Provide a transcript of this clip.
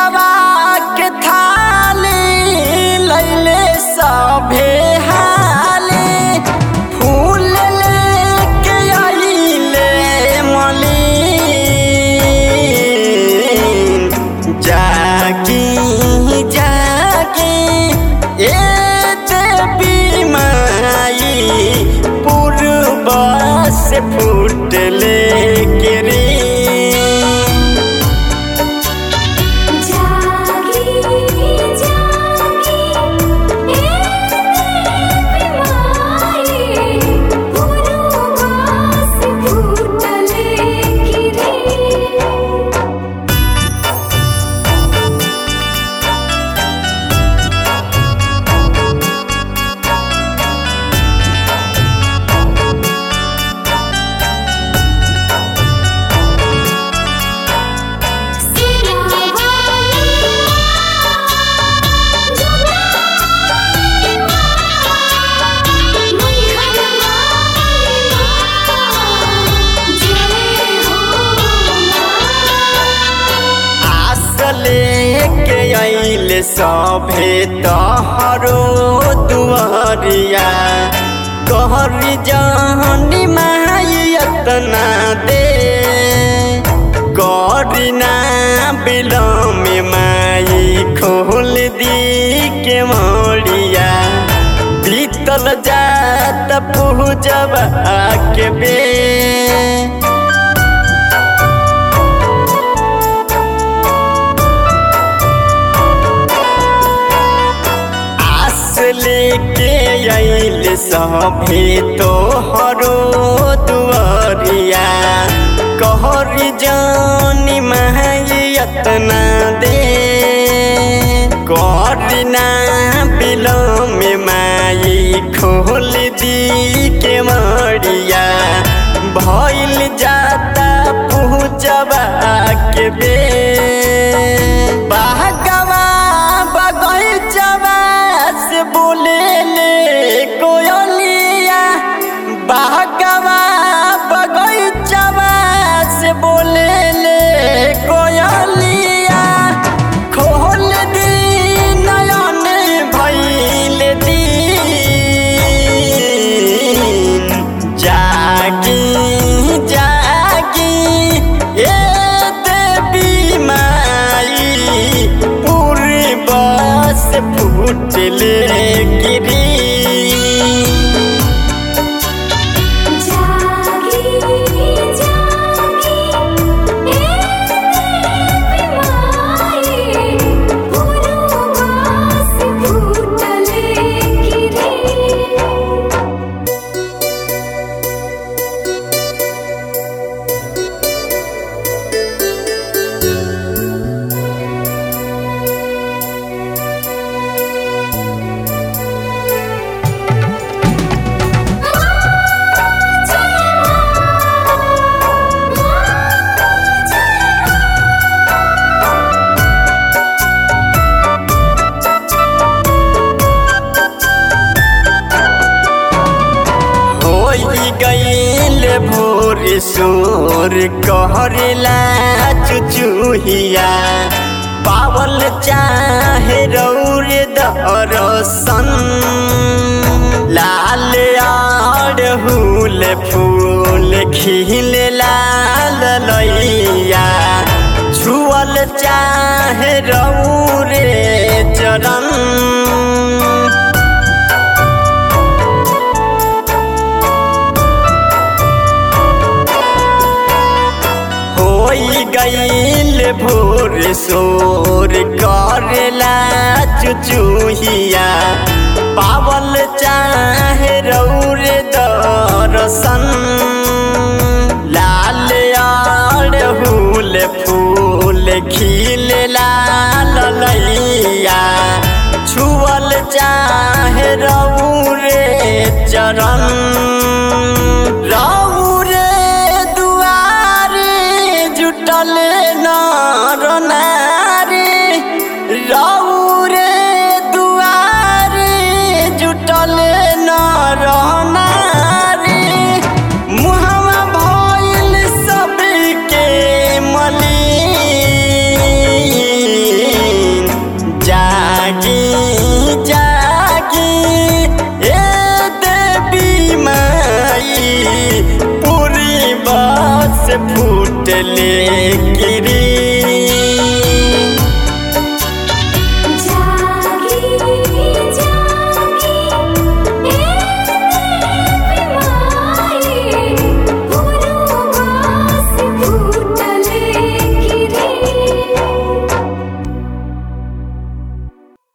पूजवा के थाली लैले सभे हाली फूल लेके आइले मलिन जागी जागी ए देवी माई पूर्व से फूटले गिरी जागी जागी ए माई पुरवास फूटले गिरी आस लेके आइल सभे तहरो दुआरिया कहरी जानी माई अतना दे करीना बिलम माई खोल दी के मोड़िया बीतल जात पूजबा के बे आस लेके आइल सभे तोहरो दुआरिया कहरी जानी माई अतना दे करना बिलम माई खोल दी के मरिया भइल जाता पूजबा के बे बागवा बगैचवा से बोले ले कोयलिया बागवा बगैचवा से बोले ले कोयलिया खोल दी नयन भइल दिन जागी जागी ए देवी माई पूर्व से फूटले गिरी जागी जागी ए माई पुरवास फूटले गिरी होई गईल भोर सोर कहरेला चुचुहिया पावल चाहे रौर दरसन लाल आड़हुल फूल खिल लाल लैया छुअल चाहे रौरे चरण होई गईल भोर सोर करेला चुचुहिया पावल चाहे रौर दरसन लाल आड़हुल फूल खिल लाल लैया छुअल चाहे रौरे चरण रौरे दुआरे जुटल नर नारी रौरे दुआरे जुटल नर नारी मुहमा भइल सबके मलिन से फूटले